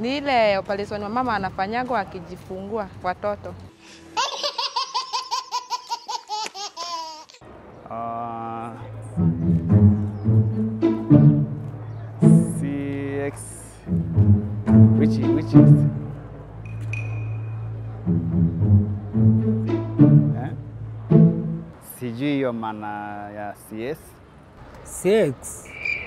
Ni ile operation mama anafanyagwa akijifungua watoto. Uh, CX which which is eh? Sijui hiyo maana ya CS. CX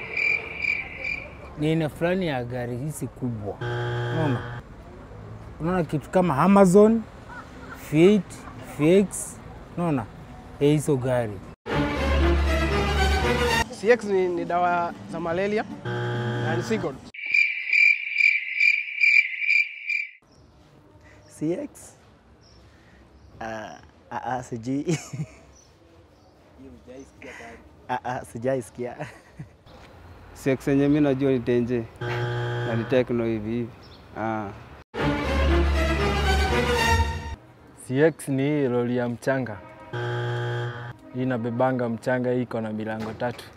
ni aina fulani ya gari hizi kubwa, unaona, unaona kitu kama Amazon, Fiat, FX, unaona Eh, hizo gari CX ni, ni dawa za malaria na ni Sigod. CX? Ah, ah, ah, sijui. Ah, ah, sijaisikia. CX yenye mimi najua ni Tenje na ni Tecno hivi hivi. Ah. CX ni hii lori ya mchanga, hii inabebanga mchanga, hii iko na milango tatu.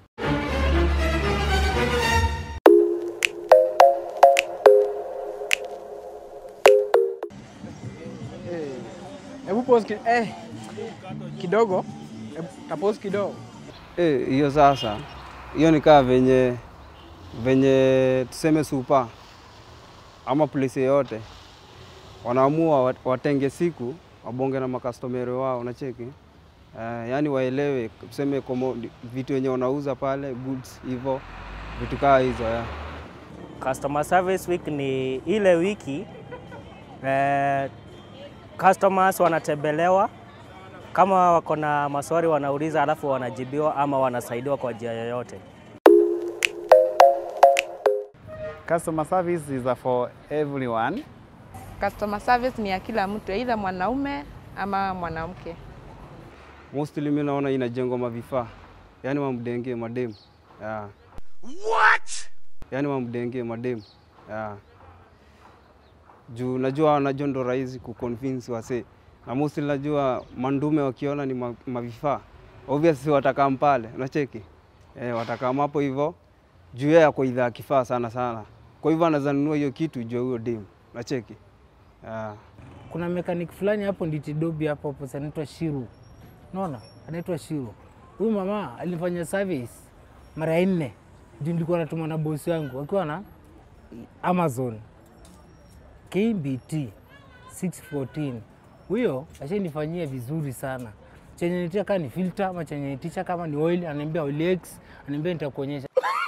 Hebu pause ki, eh, kidogo. Hebu tapause kidogo. Eh, hiyo sasa, hiyo ni kaa venye venye tuseme supa ama place yoyote wanaamua wat- watenge siku wabonge na makastomeri wao, unacheki eh, yani waelewe tuseme commodi- vitu wenye wanauza pale goods hivyo vitu kaa hizo ya. Customer Service Week ni ile wiki eh, customers wanatembelewa kama wako na maswali wanauliza, alafu wanajibiwa ama wanasaidiwa kwa njia yoyote. Customer service is for everyone. Customer service ni ya kila mtu, aidha mwanaume ama mwanamke. Mostly mimi naona inajengwa mavifaa, yani wamdenge mademu yeah. What? Yani wamdenge mademu yeah. Juu najua najua ndo rahisi kuconvince wase na mostly najua mandume wakiona ni ma- mavifaa obviously watakaa pale, unacheki eh, watakaa hapo hivyo juu yeye ako idhaa kifaa sana sana, kwa hivyo anaweza nunua hiyo kitu juu ya huyo demu, unacheki yeah. kuna mekanik fulani hapo Nditidobi hapo hapo anaitwa Shiru, unaona, anaitwa Shiru. Huyu mama alifanya service mara nne juu nilikuwa natuma na bosi wangu akiwa na Amazon KBT 614 huyo ashanifanyia vizuri sana. Chenye nitia kama ni filter ama chenye nitisha kama ni oil, ananiambia oil X, ananiambia nitakuonyesha.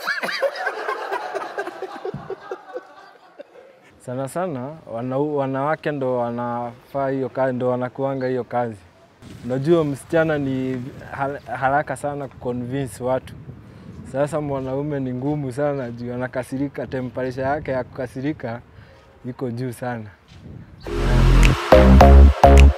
Sana sana wana, wanawake ndo wanafaa hiyo kazi, ndo wanakuanga hiyo kazi. Unajua msichana ni har- haraka sana kuconvince watu. Sasa mwanaume ni ngumu sana juu anakasirika, temperature yake ya kukasirika iko juu sana.